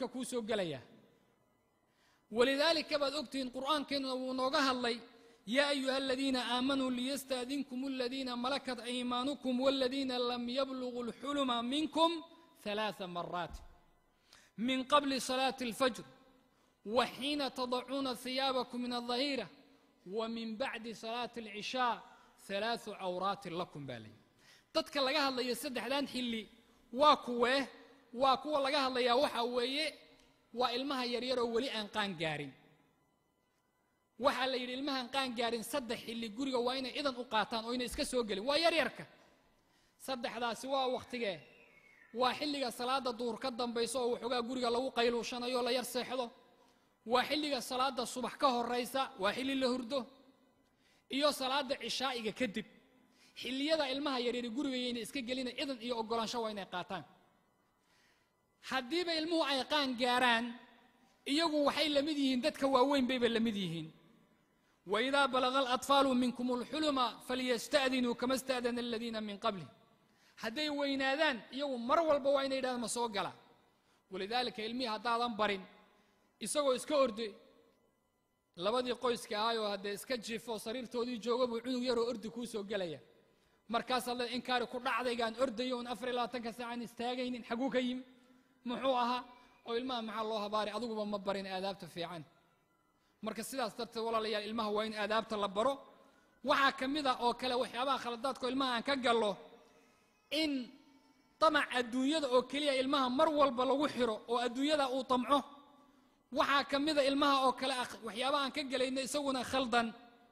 marka kuu soo gelayaa walidaalika baad ogtihiin qur'aankeenuna wuu nooga hadlay yaa ayuha aladiina aamanuu liyastaadinkum aladiina malakat aymaanukum waladiina lam yabluguu اlxuluma minkum ثalaثa maraat min qabli salaati اlfajr wa xiina tadacuuna hiyaabakum min الظahiira wa min bacdi salaati اlcishaa ثalaaثu cawraatin lakum baa layidhi dadka laga hadlayo saddexdan xilli waa kuwee waa kuwa laga hadlayaa waxaa weeye waa ilmaha yaryaroo weli aan qaan gaarin waxaa la yidhi ilmahaan qaan gaarin saddex xilli guriga waa inay idan u qaataan oo inay iska soo gelin waa yaryarka saddexdaasi waa wakhtigee waa xilliga salaada duhur ka dambaysa oo waxoogaa guriga lagu qayluushanayo la yar seexdo waa xilliga salaada subax ka horaysa waa xilli la hurdo iyo salaada cishaa'iga kadib xilliyada ilmaha yaryari gurigayayna iska gelina idan iyo oggolaansho waa inay qaataan haddiiba ilmuhu ay qaan gaaraan iyagu waxay la mid yihiin dadka waaweyn bayba la mid yihiin waidaa balaga alatfaalu minkum alxuluma falyasta'dinuu kama sta'dana aladiina min qabli hadday weynaadaan iyagu mar walba waa inay yidhahdaan ma soo gala walidaalika ilmihii haddaadan barin isagoo iska orday labadii qoyska ahaayoo haddee iska jiifo sariirtoodii jooga buu cunug yaroo ordi kuu soo gelaya markaasaad le inkaari ku dhacdaygaan ordayo un afar iyo labaatanka saacaan istaagaynin xaguu ka yimi muxuu ahaa oo ilmaha maxaa loo habaari adiguba ma barin aadaabta fiican marka sidaas darteed walaalayaal ilmaha waa in aadaabta la baro waxaa ka mid a oo kale waxyaabaha khaladaadkao ilmaha aan ka gallo in damac adduunyada oo keliya ilmaha mar walba lagu xiro oo adduunyada uu damco waxaa ka mida ilmaha oo kale waxyaabaha aan ka gelayna isaguna khaldan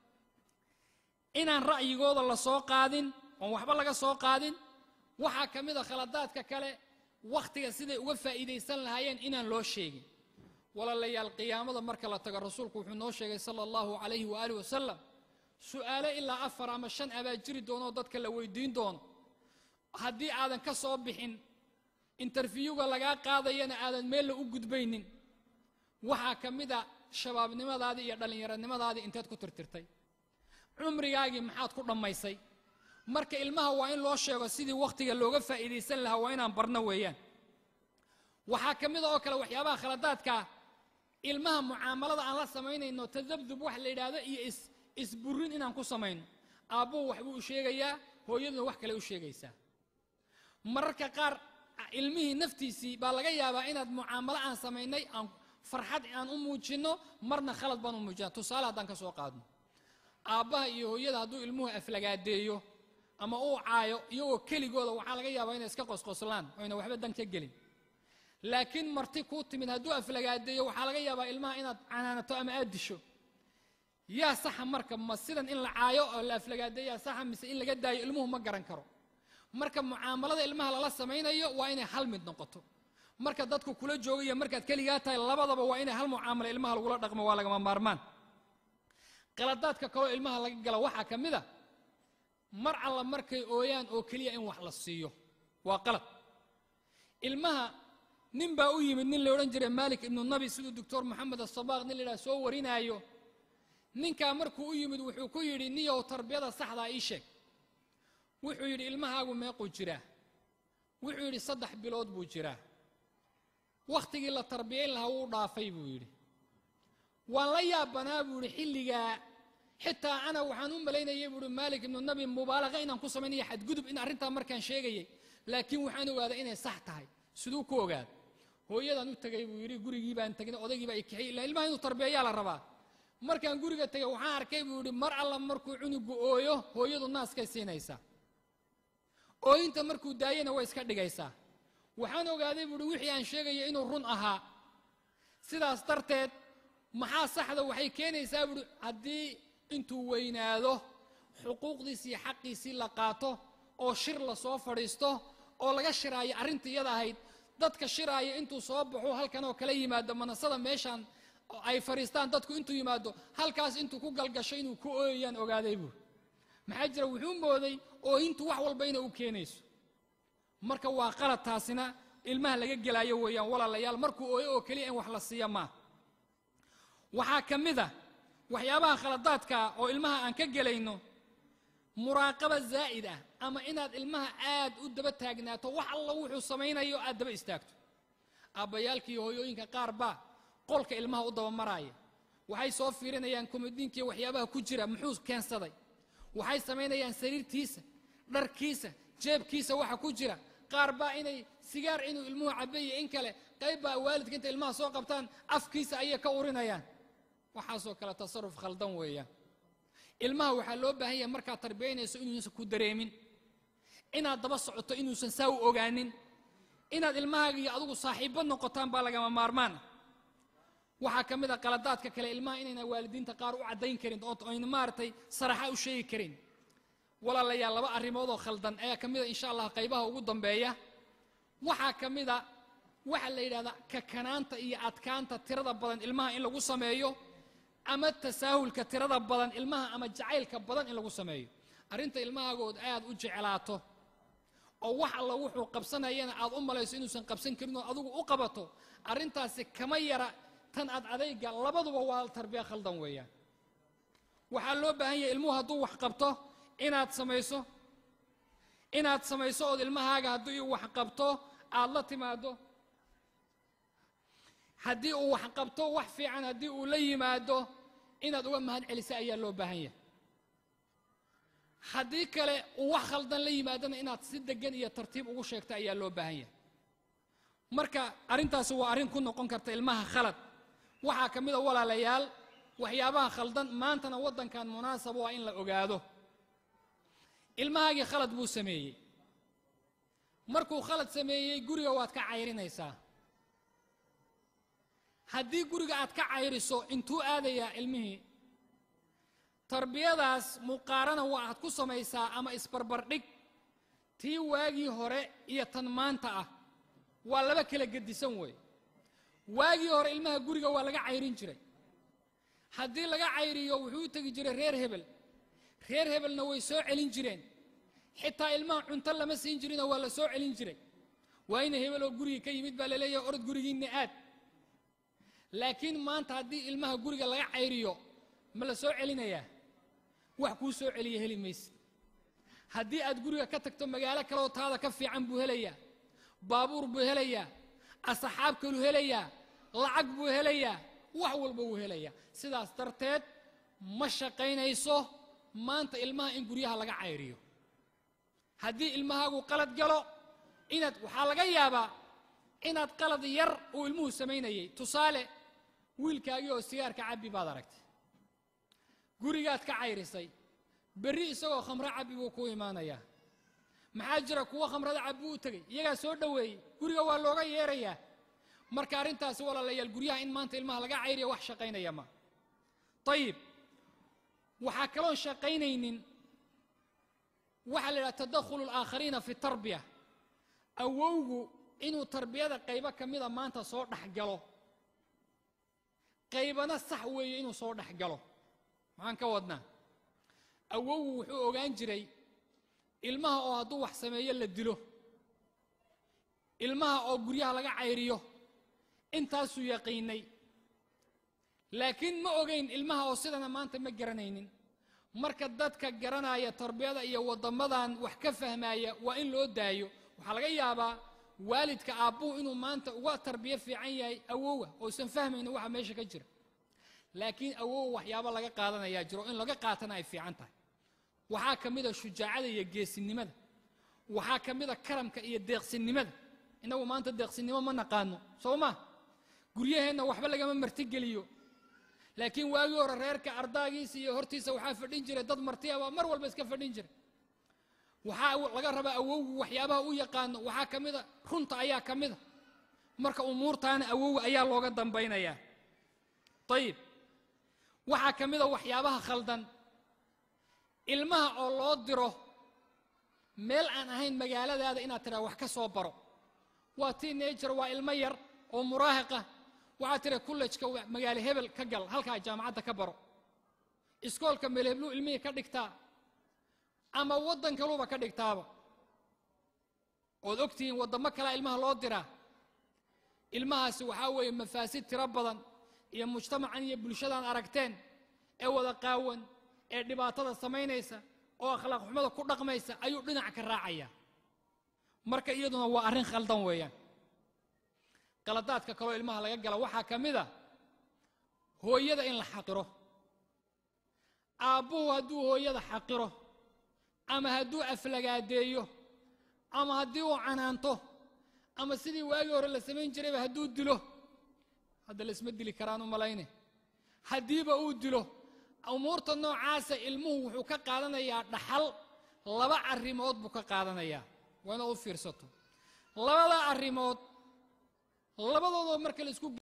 inaan ra'yigooda la soo qaadin oon waxba laga soo qaadin waxaa ka mid a khaladaadka kale wakhtiga siday uga faa'iidaysan lahaayeen inaan loo sheegin walaalayaal qiyaamada marka la tago rasuulku wuxuu noo sheegay sala allahu calayhi waaalih wasalam su'aalo ilaa afar ama shan abaa jiri doonoo dadka la weydiin doono haddii aadan ka soo bixin interfiyuga lagaa qaadayana aadan meella u gudbaynin waxaa ka mid a shabaabnimadaadii iyo dhallinyaronimadaadii inteed ku tirtirtay cumrigaagii maxaad ku dhammaysay marka ilmaha waa in loo sheego sidii wakhtiga looga faa'iidaysan lahaa waa inaan barno weeyaan waxaa ka mid a oo kale waxyaabaha khaladaadkaa ilmaha mucaamalada aan la samaynayno tadabdub wax la yidhaahdo iyo is isburin inaan ku samayno aabbuhu waxbuu u sheegayaa hooyaduna wax kale u sheegaysaa mararka qaar ilmihii naftiisii baa laga yaabaa inaad mucaamalo aan samaynay aan farxad aan u muujinno marna khalad baan u muujina tusaale haddaan ka soo qaadno aabbaha iyo hooyada hadduu ilmuhu aflagaadeeyo ama uu caayo iyagoo keligooda waxaa laga yaabaa inay iska qosqoslaan oyna waxba dan ka gelin laakiin marti kuu timid hadduu aflagaadeeyo waxaa laga yaabaa ilmaha inaad canaanato ama aad disho yaa saxa marka ma sidan in la caayo oo la aflagaadeeyaa saxa mise in laga daayo ilmuhu ma garan karo marka mucaamalada ilmaha lala samaynayo waa inay hal mid noqoto marka dadku kula joogayo markaad keligaa tahay labadaba waa inay hal mucaamalo ilmaha lagula dhaqmo waa lagama maarmaan qaladaadka kaloo ilmaha laga gala waxaa ka mid a mar alla markay ooyaan oo keliya in wax la siiyo waa qalad ilmaha nin baa u yimid nin la odhan jiray maalik ibnu nabi siduu doctor moxamed asabaaq nin la yidhaha soo warinaayo ninkaa markuu u yimid wuxuu ku yidhi niyow tarbiyada saxdaa ii sheeg wuxuu yidhi ilmahaagu meequu jiraa wuxuu yidhi saddex bilood buu jiraa wakhtigii la tarbiyayn lahaa wuu dhaafay buu yidhi waan la yaabanaa buu yidhi xilligaa xitaa ana waxaan u malaynayay buu yidhi maalik ibnu nabi mubaalaqa inaan ku samaynaya xadgudub in arrintaa markaan sheegayay laakiin waxaan ogaaday inay sax tahay siduu ku ogaad hooyadaan u tegay buu yidhi gurigii baan tegnay odaygii baa i kaxiyey ilaa ilmaha inuu tarbiyayaa la rabaa markaan guriga tegay waxaan arkay buu yidhi mar alla markuu cunugu ooyo hooyadu naaskay siinaysaa ooyinta markuu daayana way iska dhigaysaa waxaan ogaaday buuhi wixii aan sheegaya inuu run ahaa sidaas darteed maxaa saxda waxay keenaysaa buuhi haddii intuu weynaado xuquuqdiisii iyo xaqiisii la qaato oo shir la soo fadhiisto oo laga shiraayo arrinta iyada ahayd dadka shiraaya intuu soo baxo halkan oo kala yimaado manasada meeshaan ay fadhiistaan dadku intuu yimaado halkaas intuu ku galgasho inuu ku ooyayaan ogaaday buuri maxaa jira wuxuu mooday ooyintu wax walba inay u keenayso marka waa qalad taasina ilmaha laga gelaayo weeyaan walaalayaal markuu ooyo oo keliya in wax la siiya maa waxaa ka mid a waxyaabaha khaladaadka oo ilmaha aan ka gelayno muraaqaba zaa'id ah ama inaad ilmaha aad u daba taagnaato wax alla wuxuu samaynayo aad daba istaagto aabbayaalka iyo hooyooyinka qaar baa qolka ilmaha u dabamaraaya waxay soo fiirinayaan komadiinkiiyo waxyaabaha ku jira muxuu keensaday waxay samaynayaan sariirtiisa dharkiisa jeebkiisa waxa ku jira qaar baa inay sigaar inuu ilmuhu cabeeye in kale qayb baa waalidka intay ilmaha soo qabtaan afkiisa ayay ka urinayaan waxaasoo kale tasaruf khaldan weeyaan ilmaha waxaa loo baahan yahay markaad tarbiyaynayso inuusan ku dareemin inaad daba socoto inuusan saa u ogaanin inaad ilmahaaga iyo adugu saaxiibbo noqotaan baa lagama maarmaan ah waxaa ka mid a qaladaadka kale ilmaha inayna waalidiinta qaar u caddayn karin oo ayna maaragtay saraxa u sheegi karin walaalayaal laba arrimoodoo khaldan ayaa ka mid a insha allah qaybaha ugu dambeeya waxaa ka mid a waxaa la yidhahdaa kakanaanta iyo adkaanta tirada badan ilmaha in lagu sameeyo ama tasaahulka tirada badan ilmaha ama jacaylka badan in lagu sameeyo arrinta ilmahaagood aad u jeclaato oo wax alla wuxuu qabsanayana aad u malayso inuusan qabsan karin oo adigu u qabato arrintaasi kama yara tan ad adayga labaduba waa tarbiya khaldan weeyaan waxaa loo baahan yahay ilmuhu hadduu wax qabto inaad samayso inaad samayso ood ilmahaaga haddii uu wax qabto aad la timaado haddii uu wax qabto wax fiican haddii uu la yimaado inaad uga mahad celiso ayaa loo baahan yahay haddii kale uu wax khaldan la yimaadana inaad si degan iyo tartiib ugu sheegto ayaa loo baahan yahay marka arrintaasi waa arrin ku noqon karta ilmaha khalad waxaa ka mid a walaalayaal waxyaabaha khaldan maantana waddankan munaasab waa in la ogaado ilmahaagii khalad buu sameeyey markuu khalad sameeyey guriga waad ka cayrinaysaa haddii guriga aad ka cayriso intuu aadayaa ilmihii tarbiyadaas muqaarana waa aad ku samaysaa ama isbarbardhig tii waagii hore iyo tan maanta ah waa laba kala gedisan weey waagii hore ilmaha guriga waa laga cayrin jiray haddii laga cayriyo wuxuu u tegi jiray reer hebel reer hebelna way soo celin jireen xitaa ilmaha cunto lama siin jirinoo waa la soo celin jiray waa ina hebel oo guriga ka yimid baa laleeyahay orod gurigiinna aad laakiin maanta haddii ilmaha guriga laga cayriyo ma la soo celinayaa wax kuu soo celiya heli mayse haddii aad guriga ka tagto magaalo kaleoo taada ka fiican buu helayaa baabuur buu helayaa asxaab kaluu helayaa lacag buu helayaa wax walba wuu helayaa sidaas darteed ma shaqaynayso maanta ilmaha in guryaha laga cayriyo haddii ilmahaagu qalad galo inaad waxaa laga yaabaa inaad qalad yar uu ilmuhu samaynayay tusaale wiilkaagii oo sigaarka cabbi baad aragtay gurigaad ka cayrisay berri isagoo khamro cabbi buu ku imaanayaa maxaa jira kuwo khamrada cabbi u tegey iyagaa soo dhoweeyey guriga waa looga yeerayaa marka arrintaasi walaalayaal guryaha in maanta ilmaha laga cayriya wax shaqaynaya ma ayib waxaa kaloon shaqaynaynin waxaa la yidhaha tadakhulu alaakhariina fi tarbiya awowgu inuu tarbiyada qaybo ka mida maanta soo dhex galo qaybana sax weeye inuu soo dhex galo maxaan ka wadnaa awowgu wuxuu ogaan jiray ilmaha oo hadduu wax sameeyo la dilo ilmaha oo guryaha laga cayriyo intaasuu yaqiinay laakiin ma ogayn ilmaha oo sidana maanta ma garanaynin marka dadka garanaya tarbiyada iyo waddamadan wax ka fahmaya waa in loo daayo waxaa laga yaabaa waalidka aabbuhu inuu maanta uga tarbiyo fiican yahay awowa oosan fahmaynin waxa meesha ka jira laakiin awowa waxyaabo laga qaadanayaa jiro in laga qaatana ay fiican tahay waxaa ka mid a shujaacada iyo geesinimada waxaa ka mid a karamka iyo deeqsinimada innagu maanta deeqsinimo ma naqaano soo ma guryaheenna waxba lagama martigeliyo laakiin waagii hore reerka ardaagiisa iyo hortiisa waxaa fadhin jiray dad martiyaba mar walba iska fadhin jiray waxaa laga rabaa awowgu waxyaabaha u yaqaano waxaa ka mida runta ayaa ka mida marka umuurtaana awowga ayaa looga dambaynayaa ayib waxaa ka mida waxyaabaha khaldan ilmaha oo loo diro meel aan ahayn magaaladaada inaad tidhaha wax ka soo baro waa teenager waa ilmo yar oo muraahiqa waxaad tira kullejka magaalo hebel ka gal halkaa jaamacadda ka baro iskoolka meelhebluu ilmihii ka dhigtaa ama waddan kaluuba ka dhigtaaba ood ogtihiin waddamo kalea ilmaha loo diraa ilmahaasi waxaa weeye mafaasid tiro badan iyo mujtamacan iyo bulshadaan aragteen ee wada qaawan ee dhibaatada samaynaysa oo akhlaaq xumada ku dhaqmaysa ayuu dhinac ka raacaya marka iyaduna waa arrin khaldan weeyaan qaladaadka kaloo ilmaha laga gala waxaa ka mid a hooyada in la xaqiro aabbuhu hadduu hooyada xaqiro ama hadduu aflagaadeeyo ama haddii uu canaanto ama sidii waagii hore la samayn jirayba hadduu dilo hadda laisma dili karaan u malayne haddiiba uu dilo umuurta noocaasa ilmuhu wuxuu ka qaadanayaa dhaxal laba arrimood buu ka qaadanayaa waa inaad u fiirsato labada arrimood labadoodoo marka la isku